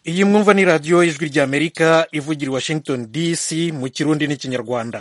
iyi mwumva ni radiyo ijwi ry'amerika ivugira i washington dc mu kirundi n'ikinyarwanda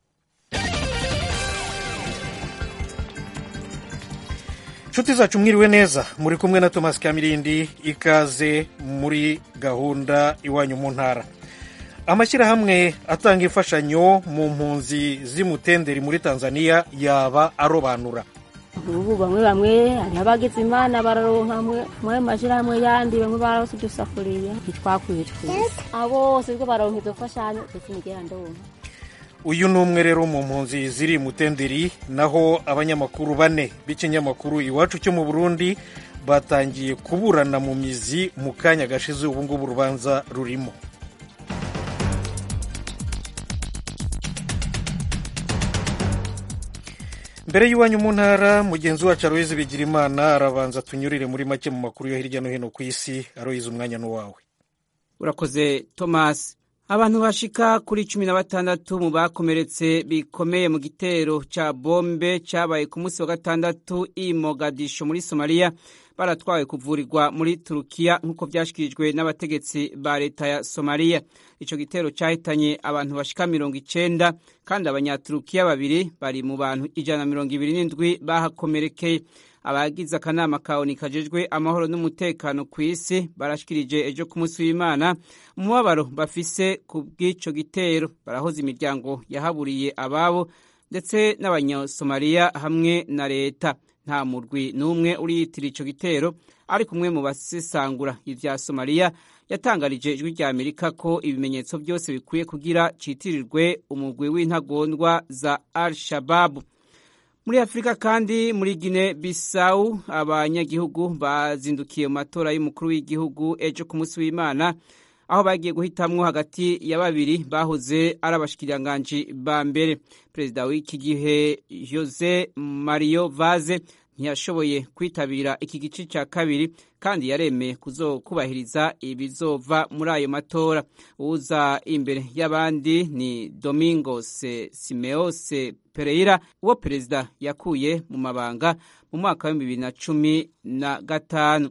inshuti zacu mwiriwe neza muri kumwe na thomas kamirindi ikaze muri gahunda iwanyu mu ntara amashyirahamwe atanga imfashanyo mu mpunzi z'imutenderi muri tanzania yaba arobanura ubu bamwe bamwe hariho abagize imana bararonka mwe mashyirahamwe yandi bamwe barose udusafuriya ntitwakwiye twese abo bose bwo baronka izo mfashanyo ndetse nigera ndonka uyu ni umwe rero mu mpunzi ziri mutenderi naho abanyamakuru bane b'ikinyamakuru iwacu cyo mu burundi batangiye kuburana mu mizi mu kanya gashize ubu ngubu urubanza rurimo mbere y'iwanyu mu ntara mugenzi wacu aroyizi bigira imana arabanza tunyurire muri make mu makuru yo hirya no hino ku isi aroyizi umwanya n'uwawe urakoze thomas abantu bashika kuri cumi na batandatu mu bakomeretse bikomeye mu gitero ca bombe cabaye ku munsi wa gatandatu i mogadisho muri somaliya baratwawe kuvurirwa muri turukiya nk'uko vyashikirijwe n'abategetsi ba leta ya somaliya ico gitero cahitanye abantu bashika mirongo icenda kandi abanyaturukiya babiri bari mu bantu ijana na mirongo ibiri n'indwi bahakomerekeye abagize akanama ka oni kajejwe amahoro n'umutekano ku isi barashikirije ejo ku munsi w'imana umubabaro bafise ku bw'ico gitero barahoza imiryango yahaburiye ababo ndetse n'abanyasomaliya hamwe na leta nta murwi n'umwe uriyitira ico gitero ariko umwe mu basesangura ivya somaliya yatangarije ijwi rya amerika ko ibimenyetso byose bikwiye kugira citirirwe umugwi w'intagondwa za al shababu muri afurika kandi muri gine bisawu abanyagihugu bazindukiye mu matora y'umukuru w'igihugu ejo ku munsi w'imana aho bagiye guhitamwo hagati ya babiri bahoze ari abashikiriranganji ba mbere perezida w'iki gihe jose mario vaze ntiyashoboye kwitabira iki gice cya kabiri kandi yaremeye kuzokubahiriza ibizova muri ayo matora uza imbere y'abandi ni domingos simeose pereira uwo perezida yakuye mu mabanga mu mwaka wa bibiri na cumi na gatanu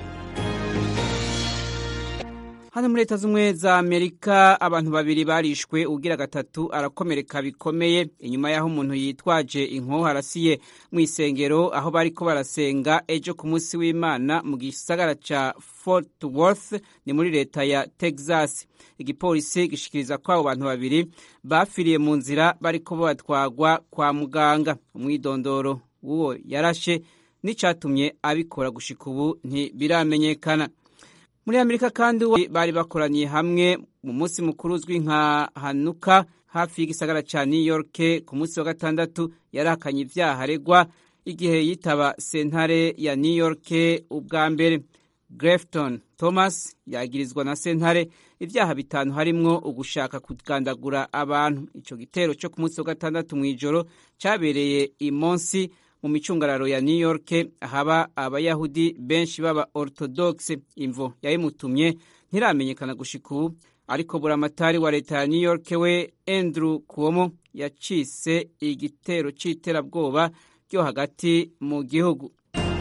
hano muri leta z'ubumwe za amerika abantu babiri barishwe ugira gatatu arakomereka bikomeye inyuma y'aho umuntu yitwaje inkoho arasiye mu isengero aho bariko barasenga ejo ku munsi w'imana mu gisagara ca fort worth ni muri leta ya texas igipolisi gishikiriza ko abo bantu babiri bafiriye mu nzira bariko batwagwa kwa muganga umwidondoro w'uwo yarashe n'icatumye abikora gushika ubu ntibiramenyekana muri amerika kandi bari bakoraniye hamwe mu munsi mukuru uzwi nka hanuka hafi y'igisagara ca new york ku munsi wa gatandatu yarahakanye ivyaha aregwa igihe yitaba sentare ya new york ubwa mbere grefton thomas yagirizwa na sentare ivyaha bitanu harimwo ugushaka kugandagura abantu ico gitero co ku munsi wa gatandatu mw'ijoro cabereye imonsi mu micungararo ya new york haba abayahudi benshi baba orthodoxe imvo yayimutumye ntiramenyekana gushika ubu ariko buramatari wa leta ya new york we andrew cuomo yacise igitero c'iterabwoba ryo hagati mu gihugu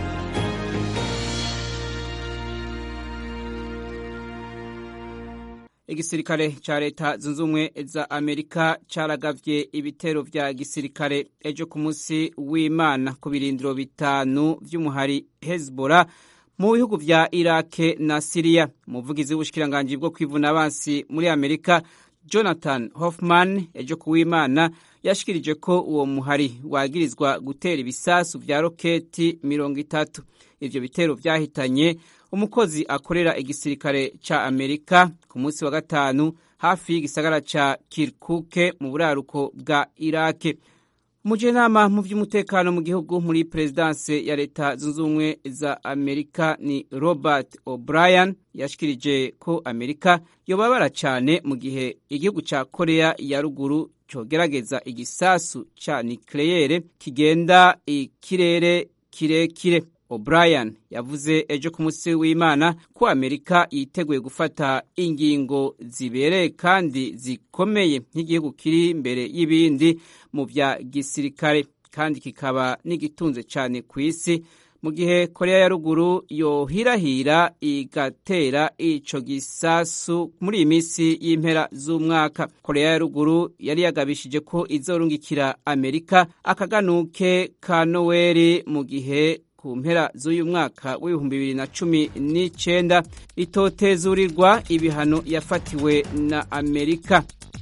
igisirikare ca leta zunze ubumwe za amerika caragavye ibitero vya gisirikare ejo ku munsi w'imana ku birindiro bitanu vy'umuhari hezbollah mu bihugu vya irake na siriya umuvugizi w'ubushikiranganji bwo kwivuna abansi muri amerika jonathan hoffman ejo ku w'imana yashikirije ko uwo muhari wagirizwa gutera ibisasu vya roketi mirongo itatu ivyo bitero vyahitanye umukozi akorera igisirikare ca amerika ku munsi wa gatanu hafi y'igisagara ca kirkuke mu buraruko bwa irake umujenama mu vy'umutekano mu gihugu muri perezidanse ya leta zunze ubumwe za amerika ni robert o'brien yashikirije ko amerika yobabara cane mu gihe igihugu ca korea ya ruguru cogerageza igisasu ca nikleyere kigenda ikirere kirekire O'Brien yavuze ejo ku munsi w'Imana ko Amerika yiteguye gufata ingingo zibereye kandi zikomeye nk'igihugu kiri imbere y'ibindi mu bya gisirikare kandi kikaba n'igitunze cyane ku isi mu gihe korea ya ruguru yohirahira igatera ico gisasu muri iyi minsi y'impera z'umwaka korea ya ruguru yari yagabishije ko izorungikira amerika akaganuke ka noweli mu gihe ku mpera z'uyu mwaka w'ibihumbi bibiri na cumi n'icenda itotezurirwa ibihano yafatiwe na amerika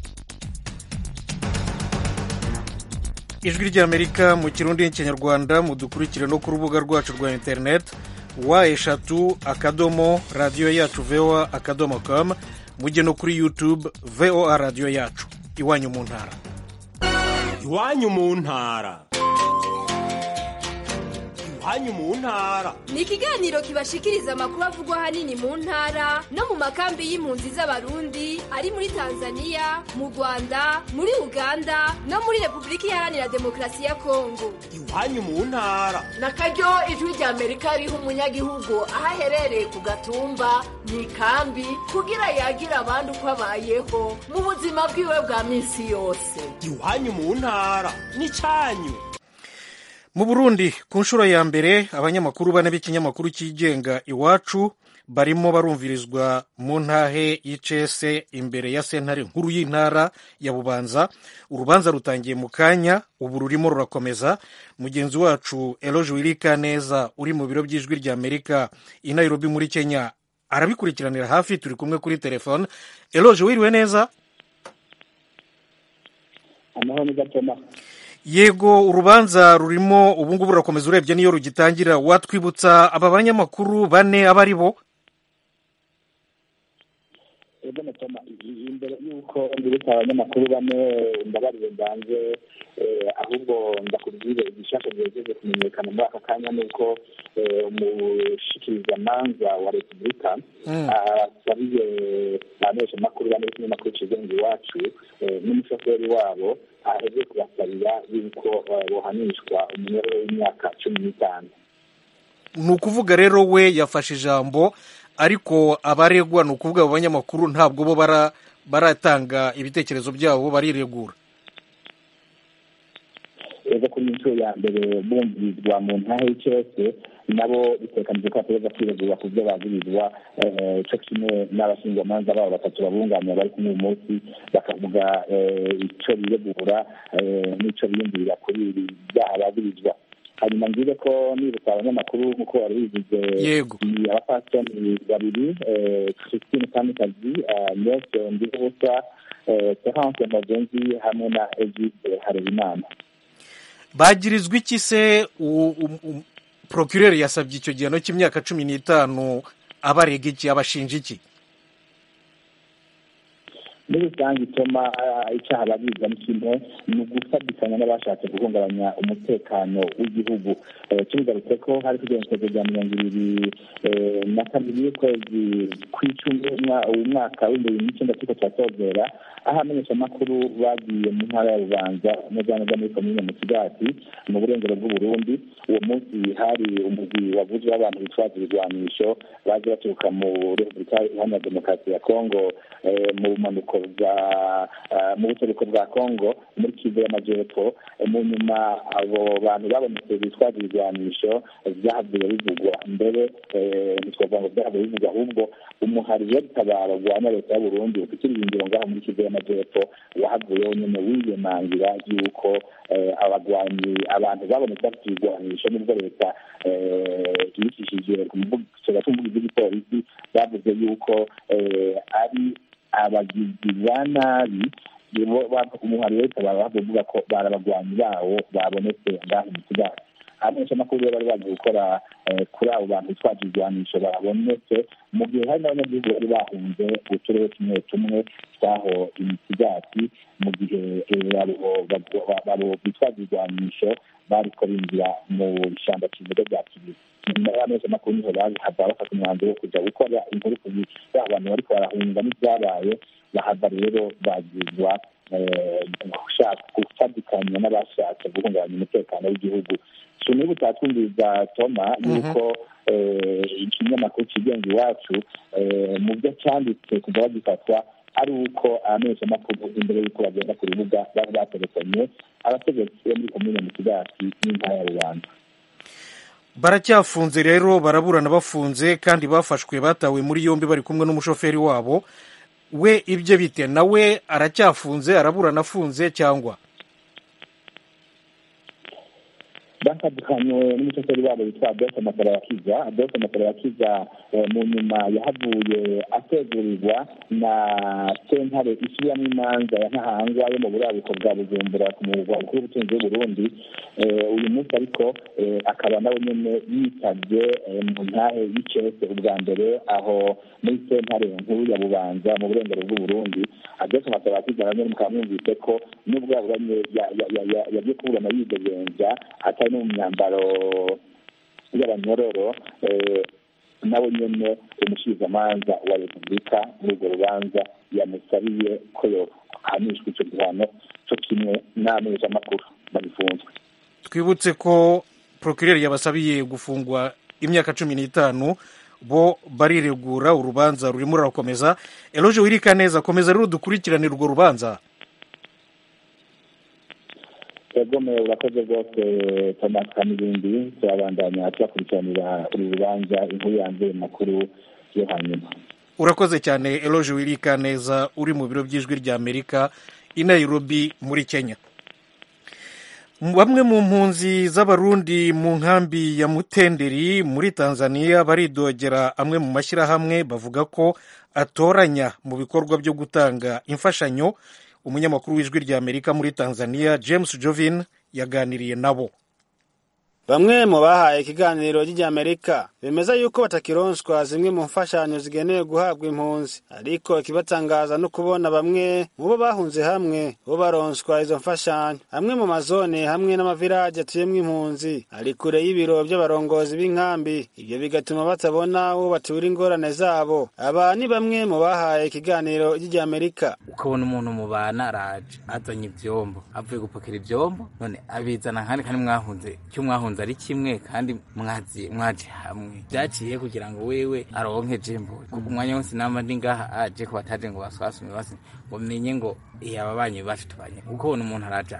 ijwi ry'amerika mu kirundi n'ikinyarwanda mudukurikire no ku rubuga rwacu rwa interineti wa eshatu akadomo radiyo yacu voa akadomo com mujye no kuri youtube voa radiyo yacu iwanyu mu ntara iwanyu mu ntara iwanyu mu ntara ni ikiganiro kibashikiriza amakuru avugwa ahanini mu ntara no mu makambi y'impunzi z'abarundi ari muri tanzania mu rwanda muri uganda no muri repubulika iharanira demokarasi ya kongo iwanyu mu ntara na karyo ijwi rya amerika riha umunyagihugu aho aherereye ku gatumba mu ikambi kugira yagira abandi uko abayeho mu buzima bwiwe bwa minsi yose iwanyu mu ntara n'icyanyu mu burundi ku nshuro ya mbere abanyamakuru bane b'ikinyamakuru cyigenga iwacu barimo barumvirizwa mu ntahe y'icese imbere ya sentare nkuru y'intara ya bubanza urubanza rutangiye mu kanya ubu rurimo rurakomeza mugenzi wacu eloge wirika neza uri mu biro by'ijwi rya amerika i nairobi muri kenya arabikurikiranira hafi turi kumwe kuri telefone eloge wiriwe neza amahoro ni gatoma yego urubanza rurimo ubungubu rurakomeza urebye niyo rugitangira watwibutsa aba banyamakuru bane aba ari bo ego natoma imbere y'uko mbibutsa abanyamakuru bane ndabariye ndanze ahubwo ndakubwire igishasha gihejeje kumenyekana muri aka kanya ni uko umushikirizamanza wa repubulika asabiye abamenyeshamakuru bane b'ikinyamakuru kigenga iwacu n'umushoferi wabo aheze kubasabira yuko bohanishwa umunyururu w'imyaka cumi n'itanu ni ukuvuga rero we yafashe ijambo ariko abaregwa ni ukuvuga abo banyamakuru ntabwo bo baratanga ibitekerezo byabo bariregura rero kuri inshuro ya mbere bumvirizwa mu ntahe y'ikirose nabo bitekanije ko bategereza kwiregura ku byo bagirizwa cyo kimwe n'abashinjwamanza babo batatu babunganira bari kumwe uyu munsi bakavuga icyo biregura n'icyo biyumvirira kuri ibi byaha bagirizwa hanyuma ngize ko nibutsa abanyamakuru nk'uko wari wivuze yego ni abapasitoni babiri christine kamikazi nese ndibusa terence magenzi hamwe na egide harebimana bagirizwa iki se porokireri yasabye icyo gihano cy'imyaka cumi n'itanu abarega iki abashinja iki muri rusange ituma icyaha babiza ni kimwe ni ugufatikanya n'abashatse guhungabanya umutekano w'igihugu tubigarutse ko hari kugenekerezo rya mirongo ibiri na kabiri y'ukwezi kw'icumi umwaka w'ibihumbi bibiri n'icyenda turiko turatozera aho abamenyeshamakuru bagiye mu ntara ya bubanza neza neza muri komine mu kigati mu burengero bw'uburundi uwo munsi hari umugwi wavuzwe w'abantu bitwaza ibigwanisho baje baturuka mu repubulika iharanira demokarasi ya kongo mu bumanuko bwa mu buseruko bwa kongo muri kivu y'amajyepfo mu nyuma abo bantu babonetse bitwaza ibigwanisho byahavuye bivugwa mbere ntitwavuga ngo byahavuye bivugwa ahubwo umuhari w'abitabara urwanya leta y'uburundi ufite ibirindiro ngaho muri kivu y'amajyepfo wahavuyeho nyine wiyemangira y'uko abagwanyi abantu babonetse bafite ibigwanisho nubwo leta yicishije ku mbuga z'igipolisi bavuze y'uko ari abagizi ba nabi umuhari wese baba bavuga ko bari abagwanyi bawo babonetse ngaho mu kigali abamenyeshamakuru rero bari bagiye gukora kuri abo bantu bitwaje ibigwanisho babonetse mu gihe hari n'abanyagihugu bari bahunze uturere tumwe tumwe twaho imisigati mu gihe abo bitwaje ibigwanisho bariko binjira mu ishyamba kivuga rya kibizi nyuma y'abamenyeshamakuru niho bahava bafata umwanzuro wo kuja gukora inkuru ku abantu bariko barahunga n'ibyabaye bahava rero bagizwa gufatikanya n'abashatse guhungabanya umutekano w'igihugu tuniba utatwumviriza toma yuko ikinyamakuru kigenga iwacu mu byo cyanditse kuva bagifatwa ari uko abamenyeshamakuru imbere y'uko bagenda ku rubuga bari baterekanye abategetsi bo muri komine mu kigati n'intara ya rubanda baracyafunze rero baraburana bafunze kandi bafashwe batawe muri yombi bari kumwe n'umushoferi wabo we ibyo bite nawe aracyafunze araburana afunze cyangwa batandukanye n'umushoferi wabo witwa adolphe matarabakiza adolphe matarabakiza mu nyuma yahavuye ategurirwa na sentare isubiramo imanza ya ntahangwa yo mu buraruko bwa bujumbura ku murwa mukuru w'ubutunzi w'uburundi uyu munsi ariko akaba nawe nyine yitabye mu ntahe y'icese ubwa mbere aho muri sentare nkuru ya bubanza mu burengero bw'uburundi adolphe matarabakiza nawe nyine mukaba mwumvise ko n'ubwo yaburanye yagiye kuburana yidegenza atari no mu myambaro y'abanyororo nawe nyine umushikizamanza wa repubulika muri urwo rubanza yamusabiye ko yohanishwa icyo gihano cyo kimwe n'amenyeshamakuru bagifunzwe twibutse ko procureur yabasabiye gufungwa imyaka cumi n'itanu bo bariregura urubanza rurimo rurakomeza eloge wirika neza komeza rero dukurikiranire urwo rubanza egome urakoze rwose thomas kamibindi turabandanya tubakurikiranira uru rubanza inkuru yanjye makuru yo hanyuma urakoze cyane eloge wirika neza uri mu biro by'ijwi ry'amerika i nairobi muri kenya bamwe mu mpunzi z'abarundi mu nkambi ya mutenderi muri tanzania baridogera amwe mu mashyirahamwe bavuga ko atoranya mu bikorwa byo gutanga imfashanyo umunyamakuru w'ijwi ry'amerika muri tanzania james jovin yaganiriye nabo bamwe mu bahaye ikiganiro ry'Amerika bemeza yuko batakironswa zimwe mu mfashanyo zigenewe guhabwa impunzi ariko ikibatangaza no kubona bamwe mu bo bahunze hamwe bo baronswa izo mfashanyo amwe mu mazone hamwe n'amavirage atuyemwo impunzi ari kure y'ibiro by'abarongozi b'inkambi ibyo bigatuma batabona uwo batura ingorane zabo aba ni bamwe mu bahaye ikiganiro ry'Amerika ukabona umuntu mubana araje azanye ivyombo avuye gupakira ivyombo none abizana kandi kandi mwahunze cyo mwahunze ari kimwe kandi mwazi mwaje hamwe byaciye kugira ngo wewe aronke jembo kuko umwanya wose namba ndi ngaha aje ko bataje ngo baswasume basi ngo menye ngo iya ababanyi bacu tubanye kuko ubona umuntu araja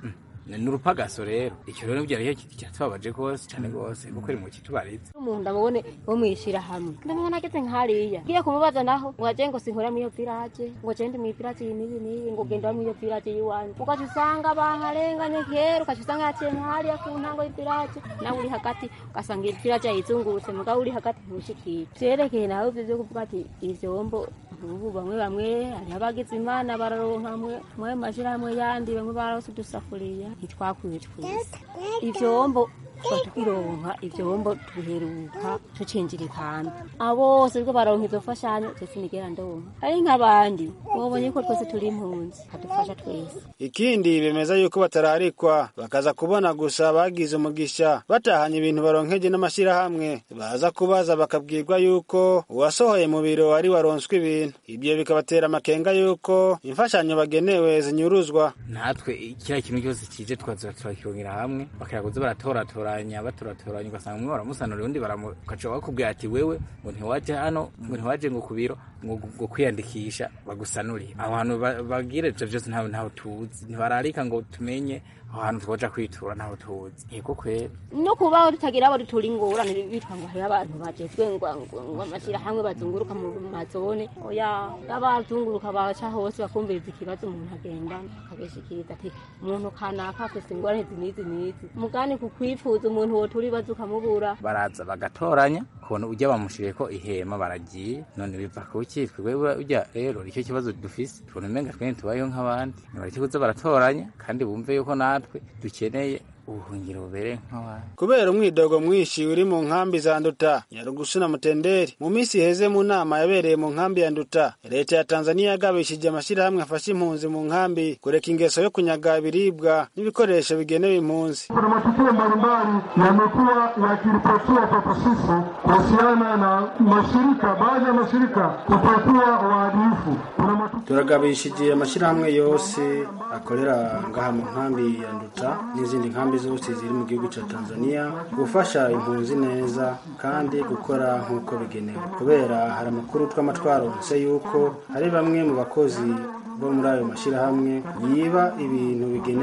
ni urupagaso rero icyo rero byari cyatubabaje rwose cyane rwose kuko iri mu kitubariza umuntu ndamubone wo mwishira hamwe ndamubona ageze nk'hariya ngiye kumubaza naho ngo aje ngo sinkora muri iyo village ngo gende muri village iyi n'iyi n'iyi ngo genda muri iyo village y'iwanyu ugaca usanga baharenganye kera ugaca usanga yaciye nk'hariya ku ntango y'ivillage nawe uri hagati ugasanga iyi village yayizungurutse mugabo uri hagati ntushikire vyerekeye nawe ivyo vyo kuvuga ati ivyombo ubu bamwe bamwe hariho abagize imana bararonka mwe mashirahamwe yandi bamwe barose udusafuriya ntitwakwiye twese ivyombo tukironka ivyombo tuheruka tucinjira ikambi abose rwo baronka izo mfashanyo twese nigera ndonka ari nk'abandi wabonye ko twese turi impunzi kadufasha twese ikindi bemeza yuko batararikwa bakaza kubona gusa bagize umugisha batahanye ibintu baronkeje n'amashyirahamwe baza kubaza bakabwirwa yuko uwasohoye mu biro ari waronswe ibintu ibyo bikabatera amakenga yuko imfashanyo bagenewe zinyuruzwa natwe kiriya kintu cyose kije twaza turakirongera hamwe bakiraguza baratoratoranya batoratoranya ugasanga umwe baramusanura undi baramukaca bakubwira ati wewe ngo ntiwaje hano ngo ntiwaje ngo ku biro ngo kwiyandikisha bagusanurire aho hantu bagira ivyo vyose ntawe ntawe tuzi ntibararika ngo tumenye aho hantu twoja kwitura ntaho tuzi yego kwera no kubaho tutagira abo dutura ingorane bitwa ngo hariho abantu bajejwe ngo amashyirahamwe bazunguruka mu mazone oya abazunguruka baca hose bakumviriza ikibazo umuntu agenda akabishikiriza ati umuntu kanaka afise ingorane zinizi nizi mugani ku kwifuza umuntu wotura ibibazo ukamubura baraza bagatoranya kubona ujya bamushiriye ko ihema baragiye none biva ku cyitwa wewe ujya rero icyo kibazo dufise tubona umenga twe tubayeho nk'abandi nibareke kuza baratoranya kandi bumve yuko natwe dukeneye ubuhungiro bubereye nk'abandi kubera umwidogo mwinshi uri mu nkambi za nduta nyarugusu na mutenderi mu minsi iheze mu nama yabereye mu nkambi ya nduta leta ya tanzania yagabishije amashyirahamwe afasha impunzi mu nkambi kureka ingeso yo kunyaga ibiribwa n'ibikoresho bigenewe impunzi kuna matukio mbalimbali yamekuwa yakiripotiwa kwetu sisi kuhusiana na mashirika baadhi ya mashirika kutokuwa waadilifu turagabishije amashyirahamwe yose akorera ngaha mu nkambi ya nduta n'izindi nkambi zose ziri mu gihugu cya tanzania gufasha impunzi neza kandi gukora nk'uko bigenewe kubera hari amakuru twama twaronse yuko hari bamwe mu bakozi bo muri ayo mashyirahamwe yiba ibintu bigenewe impunzi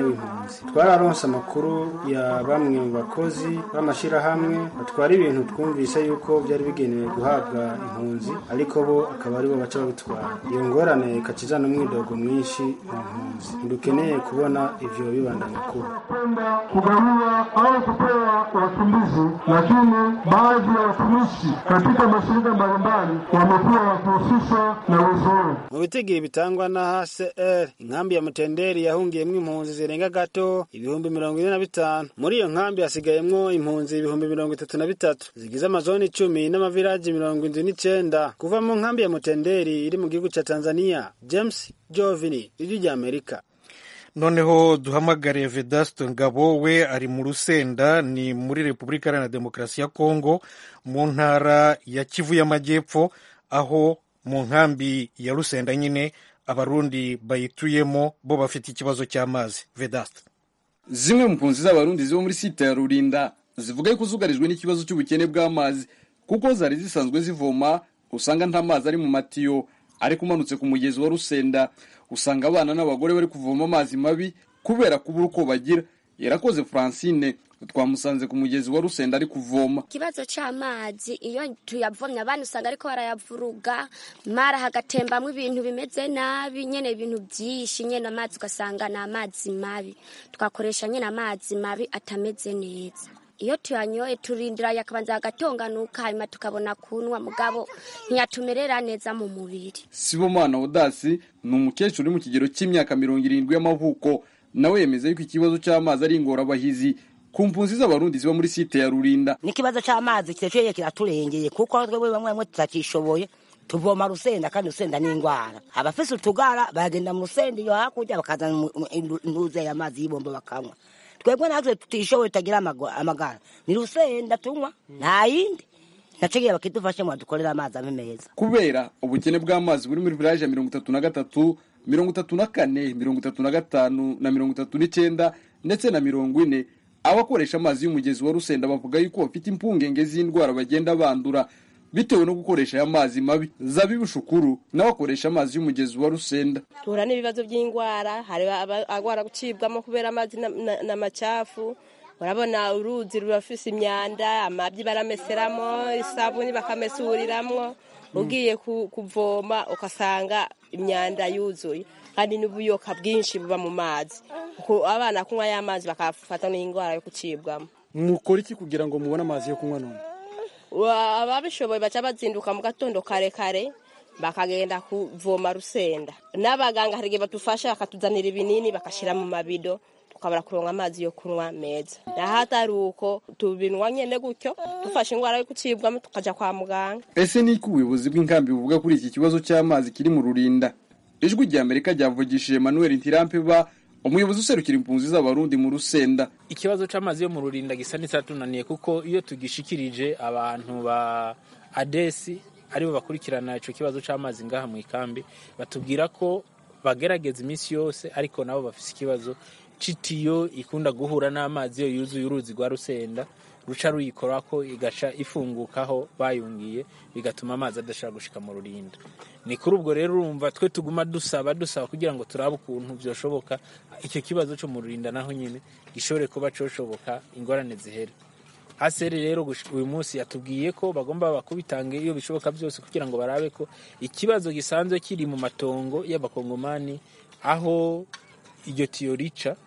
impunzi twararonse amakuru ya bamwe mu bakozi b'amashyirahamwe batwara ibintu twumvise yuko byari bigenewe guhabwa impunzi ariko bo akaba aribo baca babitwara iyo ngorane ikacizana umwidogo mwinshi mu mpunzi ntidukeneye kubona ivyo bibandanya kuba kwenda kugawiwa au kupewa wakimbizi, lakini baadhi ya watumishi katika mashirika mbalimbali wamekuwa wakihusishwa na wizi huo. mu bitigiri bitangwa na hcr inkambi ya mutenderi yahungiyemwo impunzi zirenga gato ibihumbi mirongo ine na bitanu muri iyo nkambi hasigayemwo impunzi ibihumbi mirongo itatu na bitatu zigize amazoni icumi n'amaviraji mirongo indwi n'icenda kuva mu nkambi ya mutenderi iri mu gihugu ca tanzania james jovini ijwi rya amerika noneho duhamagare vedaste ngabo we ari mu rusenda ni muri repubulika iharanira demokarasi ya kongo mu ntara ya kivu y'amajyepfo aho mu nkambi ya rusenda nyine abarundi bayituyemo bo bafite ikibazo cy'amazi vedaste zimwe mu mpunzi z'abarundi ziba muri site ya rurinda zivuga yuko zugarijwe n'ikibazo cy'ubukene bw'amazi kuko zari zisanzwe zivoma usanga nta mazi ari mu matiyo ariko umanutse ku mugezi wa rusenda usanga abana n'abagore bari kuvoma amazi mabi kubera kubura uko bagira yarakoze francine twamusanze ku mugezi wa rusenda ari kuvoma ikibazo cy'amazi iyo tuyavomye abana usanga ariko barayavuruga mara hagatembamo ibintu bimeze nabi nyine ibintu byinshi nyine amazi ugasanga ni amazi mabi twakoresha nyine amazi mabi atameze neza iyo tuyanyoye turindira yakabanza agatonganuka hanyuma tukabona kunywa mugabo ntiyatumerera neza mu mubiri sibomana odasi ni umukecuru uri mu kigero cy'imyaka mirongo irindwi y'amavuko nawe yemeza yuko ikibazo cy'amazi ari ingorabahizi ku mpunzi z'abarundi ziba muri site ya rurinda n'ikibazo cy'amazi kirekire kiraturengeye kuko twebwe bamwe bamwe tutakishoboye tuvoma rusenda kandi rusenda ni indwara abafise utugara bagenda mu rusenda iyo hakurya bakazana intuze y'amazi y'ibombo bakanywa twebwe natwe tutishoboye tutagira amagara ni rusenda tunywa nta yindi nacigiye bakidufashe ngo badukorere amazi abe meza kubera ubukene bw'amazi buri muri village ya mirongo itatu na gatatu mirongo itatu na kane mirongo itatu na gatanu na mirongo itatu n'icyenda ndetse na mirongo ine abakoresha amazi y'umugezi wa rusenda bavuga yuko bafite impungenge z'indwara bagenda bandura bitewe no gukoresha aya mazi mabi zabibu shukuru n'abakoresha amazi y'umugezi wa rusenda tuhura n'ibibazo by'indwara hari agwara gucibwamo kubera amazi n'amacafu urabona uruzi rurafise imyanda amabyi barameseramo isabuni bakamesuriramwo ugiye kuvoma ugasanga imyanda yuzuye kandi n'ubuyoka bwinshi buba mu mazi abana kunywa y'amazi bakafata n'indwara yo gucibwamo mukora iki kugira ngo mubone amazi yo kunywa none ababishoboye baca bazinduka mu gatondo kare kare bakagenda kuvoma rusenda n'abaganga hari igihe badufasha bakatuzanira ibinini bagashyira mu mabido tukabura kuronka amazi yo kunywa meza naho atari uko tubinywa nyine gutyo dufashe indwara yo gucibwamo tukajya kwa muganga ese ni iki ubuyobozi bw'inkambi buvuga kuri iki kibazo cy'amazi kiri mu rurinda ijwi rya amerika ryavugishije manuel ntirampeba umuyobozi userukira impunzi z'abarundi mu rusenda ikibazo cy'amazi yo mu rurinda gisa n'icyatunaniye kuko iyo tugishikirije abantu ba adesi aribo bakurikirana icyo kibazo cy'amazi ngaha mu ikambi batubwira ko bagerageza iminsi yose ariko nabo bafite ikibazo c'itiyo ikunda guhura n'amazi iyo yuzuye uruzi rwa rusenda ruca ruyikora ko igaca ifungukaho bayungiye bigatuma amazi adashobora gushika mu rurinda ni kuri ubwo rero urumva twe tuguma dusaba dusaba kugira ngo turabe ukuntu byoshoboka icyo kibazo cyo mu rurinda naho nyine gishobore kuba coshoboka ingorane zihere haseri rero uyu munsi yatubwiye ko bagomba bakubitanga iyo bishoboka byose kugira ngo barabe ko ikibazo gisanzwe kiri mu matongo y'abakongomani aho iryo tiyo rica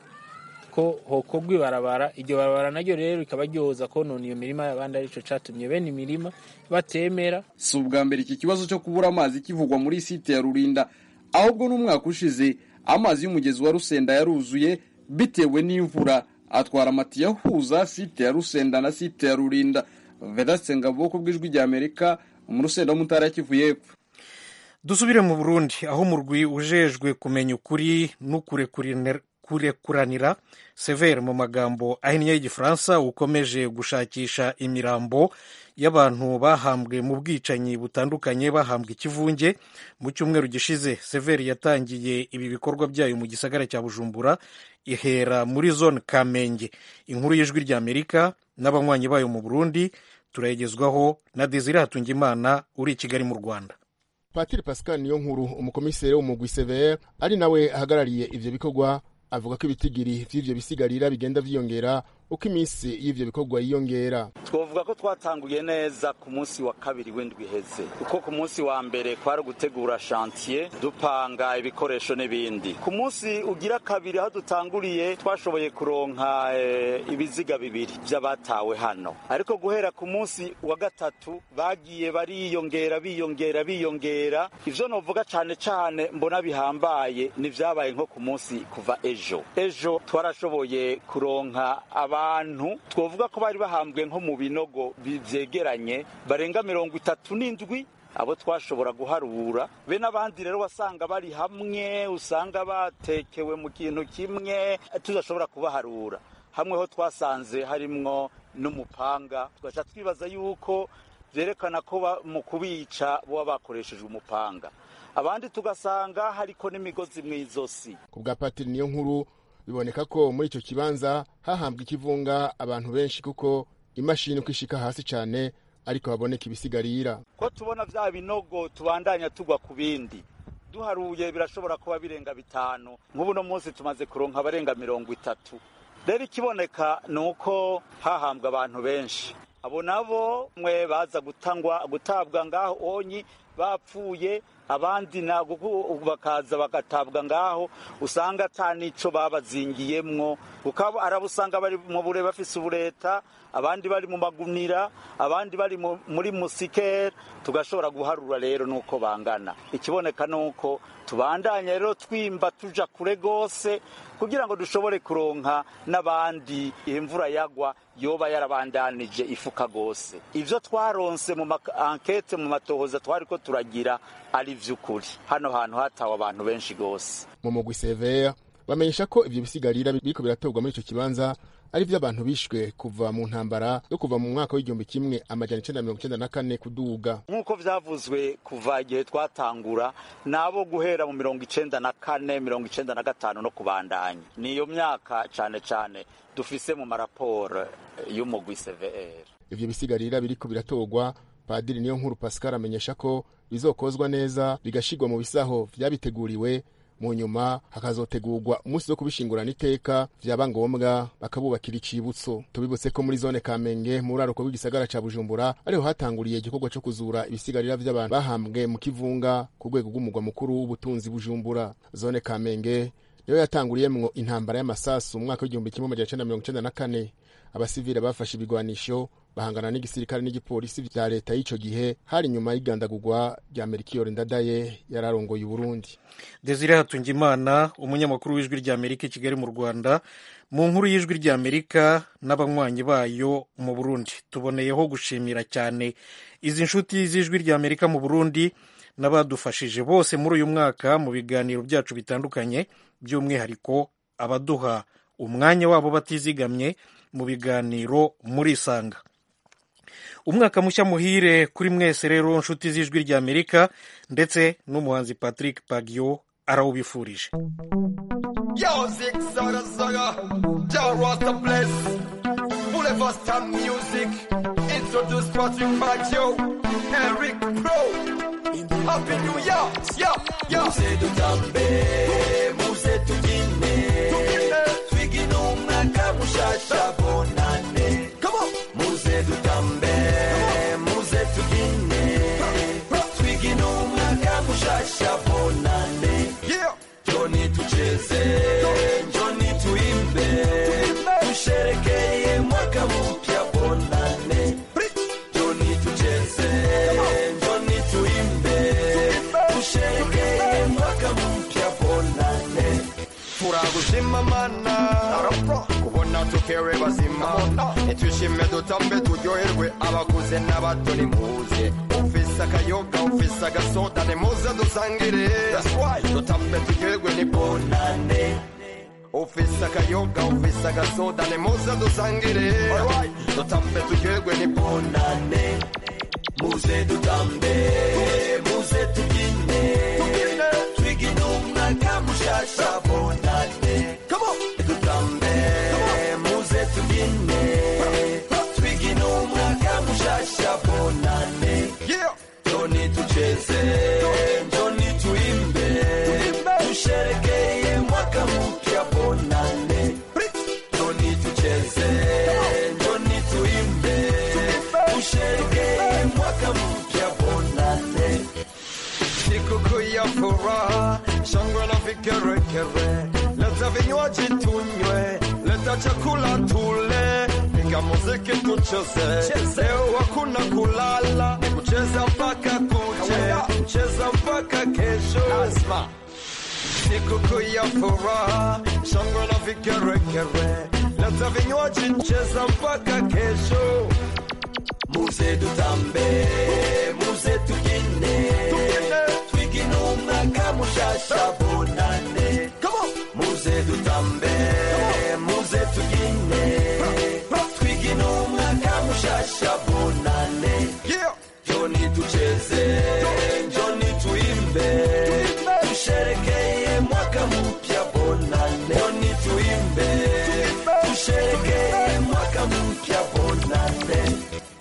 ko hokorwa ibarabara iryo barabara naryo rero rikaba ryoza konona iyo mirima y'abandi aricyo catumye bene imirima batemera si ubwa mbere iki kibazo cyo kubura amazi kivugwa muri site ya rurinda ahubwo n'umwaka ushize amazi y'umugezi wa rusenda yaruzuye bitewe n'imvura atwara amatiyo ahuza site ya rusenda na site ya rurinda vedaste ngabo ku bw'ijwi rya amerika mu rusenda wo mu ntara ya kivu y'epfo dusubire mu burundi aho umurwi ujejwe kumenya ukuri n'ukurekuranira severe mu magambo ahinnye y'igifaransa ukomeje gushakisha imirambo y'abantu bahambwe mu bwicanyi butandukanye bahambwe ikivunge mu cyumweru gishize severe yatangiye ibi bikorwa byayo mu gisagara cya bujumbura ihera muri zone kamenge inkuru y'ijwi ry'amerika n'abanywanyi bayo mu burundi turayigezwaho na desire hatungimana uri i kigali mu rwanda patiri pascal niyo nkuru umukomiseri w'umugwi severe ari nawe ahagarariye ivyo bikorwa avuga ko ibitigiri vy'ivyo bisigarira bigenda vyiyongera uko iminsi y'ivyo bikorwa yiyongera twovuga ko twatanguye neza ku munsi wa kabiri w'indwi iheze kuko ku munsi wa mbere kwari gutegura chantier dupanga ibikoresho n'ibindi ku munsi ugira kabiri aho dutanguriye twashoboye kuronka e, ibiziga bibiri vy'abatawe hano ariko guhera ku munsi wa gatatu bagiye bariyongera biyongera biyongera ivyo novuga cane cane mbona bihambaye ni vyabaye nko ku munsi kuva ejo ejo twarashoboye kuronka aba abantu twovuga ko bari bahambwe nko mu binogo vyegeranye barenga mirongo itatu n'indwi abo twashobora guharura be n'abandi rero wasanga bari hamwe usanga batekewe mu kintu kimwe tudashobora kubaharura hamwe ho twasanze harimwo n'umupanga tugaca twibaza yuko vyerekana ko mu kubica boba bakoreshejwe umupanga abandi tugasanga hariko n'imigozi mw'izosi ku bwa patiri niyo nkuru biboneka ko muri icyo kibanza hahambwa ikivunga abantu benshi kuko imashini uko ishika hasi cyane ariko haboneka ibisigarira ko tubona vya binogo tubandanya tugwa ku bindi duharuye birashobora kuba birenga bitanu nk'ubu no munsi tumaze kuronka abarenga mirongo itatu rero ikiboneka ni uko hahambwa abantu benshi abo nabo mwe baza gutangwa gutabwa ngaho onyi bapfuye abandi ntabwo bakaza bagatabwa ngaho usanga ata nico babazingiyemwo ukaba arabusanga bari mu bure bafise ubureta abandi bari mu magunira abandi bari muri musikere tugashobora guharura rero nuko bangana ikiboneka nuko tubandanya rero twimba tuja kure gose kugira ngo dushobore kuronka n'abandi imvura yagwa yoba yarabandanije ifuka gose ivyo twaronse mu ankete mu matohoza twariko turagira ari vy'ukuri hano hantu hatawe abantu benshi gose mu mugwi severe bamenyesha ko ivyo bisigarira biriko biratorwa muri ico kibanza ari vy'abantu bishwe kuva mu ntambara yo kuva mu mwaka w'igihumbi kimwe amajana icenda mirongo icenda na kane kuduga nk'uko vyavuzwe kuva igihe twatangura nabo guhera mu mirongo icenda na kane mirongo icenda na gatanu no kubandanya niyo myaka cane cane dufise mu maraporo y'umugwi cvr ivyo bisigarira biriko biratorwa padiri niyo nkuru pascal amenyesha ko bizokozwa neza bigashirwa mu bisaho vyabiteguriwe mu nyuma hakazotegurwa umunsi wo kubishingurana iteka vyaba ngombwa bakabubakira icibutso tubibutse ko muri zone kamenge mu buraruko bw'igisagara ca bujumbura ariho hatanguriye igikorwa co kuzura ibisigarira vy'abantu bahambwe mu kivunga ku rwego rw'umugwa mukuru w'ubutunzi bujumbura zone kamenge niyo yatanguriyemwo intambara y'amasasu mu mwaka w'igihumbi kimwe amajana icenda mirongo icenda na kane abasivile bafashe ibigwanisho bahangana n'igisirikare n'igipolisi vya leta y'ico gihe hari inyuma y'igandagurwa rya merikiyori ndadaye yararongoye uburundi desire hatungimana umunyamakuru w'ijwi rya amerika i kigali mu rwanda mu nkuru y'ijwi rya amerika n'abanywanyi bayo mu burundi tuboneyeho gushimira cyane izi nshuti z'ijwi rya amerika mu burundi n'abadufashije bose muri uyu mwaka mu biganiro byacu bitandukanye by'umwihariko abaduha umwanya wabo batizigamye mu biganiro muri isanga umwaka mushya muhire kuri mwese rero nshuti z'ijwi rya amerika ndetse n'umuhanzi patrick pagio arawubifurije Yo, Zig Zaga Zaga, John Rasta Bless, Boulevard Star Music, introduce Patrick Maggio, Eric Pro, Happy New Year, yo, yo. Muze dutambe, muze tubyine, twigine umwaka mushasha bonane. Come on. Muze dutambe, muze tubyine, twigine umwaka mushasha bonane. Yeah. Joni tucheze, Joni tuimbe, tusherekeye mwaka mpya bonane. Joni tucheze, Joni tuimbe, tusherekeye mwaka mpya bonane. turagushima mana kubona tukere bazima nitwishime dutambe turyoherwe abakuze n'abato nimuze ufise akayoga ufise agasoda nimuze dusangire dutambe turyoherwe ni bonane ufise akayoga ufise agasoda nimuze dusangire dutambe turyoherwe ni bonane muze dutambe muze tubyine twigine umwaka mushasha bonane dutambe muze tubyine twigine umwaka mushasha bonane joni tucheze joni tuimbe tusherekeye mwaka mpya bonane kere leta vinywaji tunywe leta chakula tule piga muziki tucheze leo hakuna kulala ni kucheza mpaka kuche kucheza mpaka kesho lazima sikukuu ya furaha shangwe na vigeregere leta vinywaji cheza mpaka kesho muze dutambe muze tugine twigine umwaka mushasha bonane muze dutambe muze tugine twigine umwaka mushasha bonane joni tucheze joni tuimbe tusherekeye mwaka mpya bonane joni tuimbe tusherekeye mwaka mpya bonane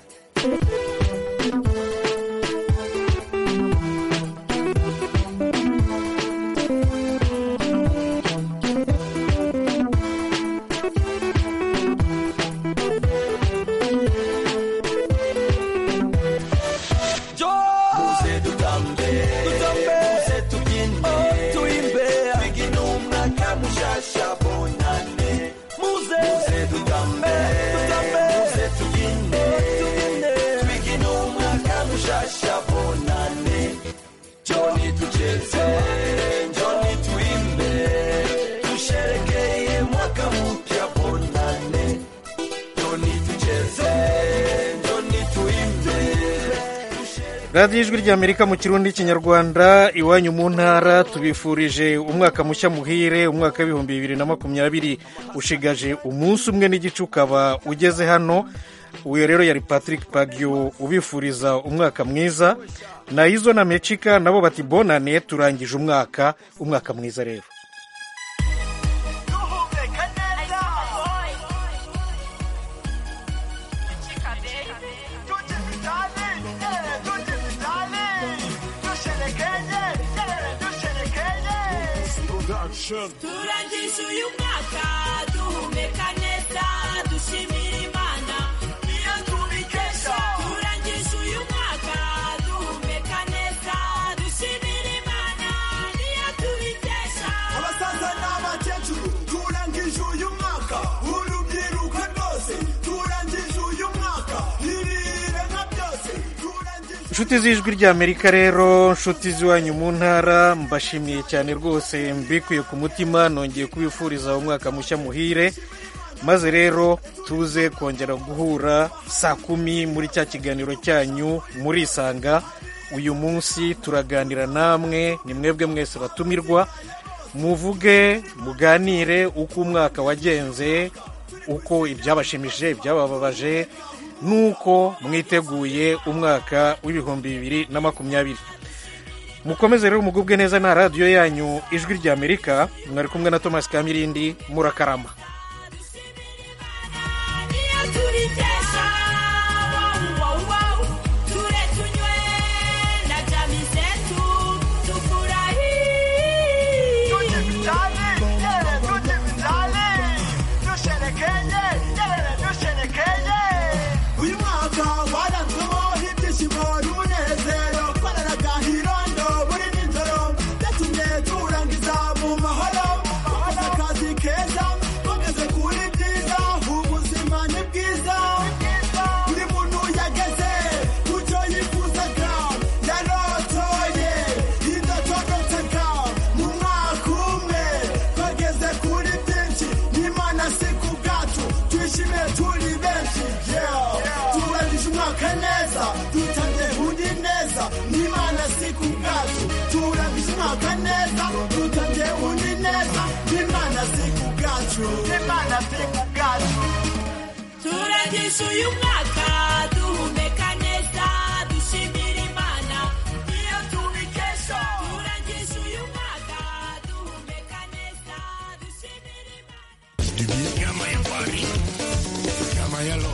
muze dutambe muze tugine tuimbe twigine umwaka mushasha bonane muze dutambe muze tugine twigine umwaka mushasha bonane joni tucheze joni tuimbe tusherekeye mwaka mpya bonane joni tucheze joni tuimbe radiyo ijwi ry'amerika mu kirundi n'ikinyarwanda iwanyu mu ntara tubifurije umwaka mushya muhire umwaka w'ibihumbi bibiri na makumyabiri ushigaje umunsi umwe n'igice ukaba ugeze hano uyu rero yari patrick pagio ubifuriza umwaka mwiza na izo na mecika nabo bati bonane turangije umwaka umwaka mwiza rero turangije uyu mwaka duhumeka neza dushimira imana iyo tubikesha turangije uyu mwaka duhumeka neza dushimira imana niyo tubikesha abasaza n'abakecuru turangije uyu mwaka urubyiruko rwose turangije uyu mwaka ibirire nka byose inshuti z'ijwi ry'amerika rero inshuti z'iwanyu mu ntara mbashimiye cyane rwose mbikuye ku mutima nongeye kubifuriza umwaka mushya muhire maze rero tuze kongera guhura saa kumi muri cya kiganiro cyanyu murisanga uyu munsi turaganira namwe ni mwebwe mwese batumirwa muvuge muganire uko umwaka wagenze uko ibyabashimishije ibyabababaje nuko mwiteguye umwaka w'ibihumbi bibiri na makumyabiri mukomeze rero mugubwe neza na radiyo yanyu ijwi ry'amerika mwari kumwe na thomas kamirindi murakarama niyo tubikesha wow, wow, ture tunywe na jami zetu tufurahi uyu mwaka waranzwemo ibyishimo n'umunezero twararaga hirondo buri nijoro byatumye turangiza mu mahoro dukoze akazi keza tugeze kuri byiza ubuzima ni bwiza buri muntu yageze ku cyo yifuzaga yarotoye idatondoteka mu mwaka umwe twageze kuri byinshi n'imana si ku bwacu twishime turi benshi yeah. turangije umwaka neza dutangiye undi neza n'imana si ku bwacu turangije umwaka neza dutangiye undi neza n'imana si ku bwacu n'imana si ku bwacu turangije uyu mwaka duhumeka neza dushimira imana niyo tubikesha turangije uyu mwaka duhumeka neza dushimira imana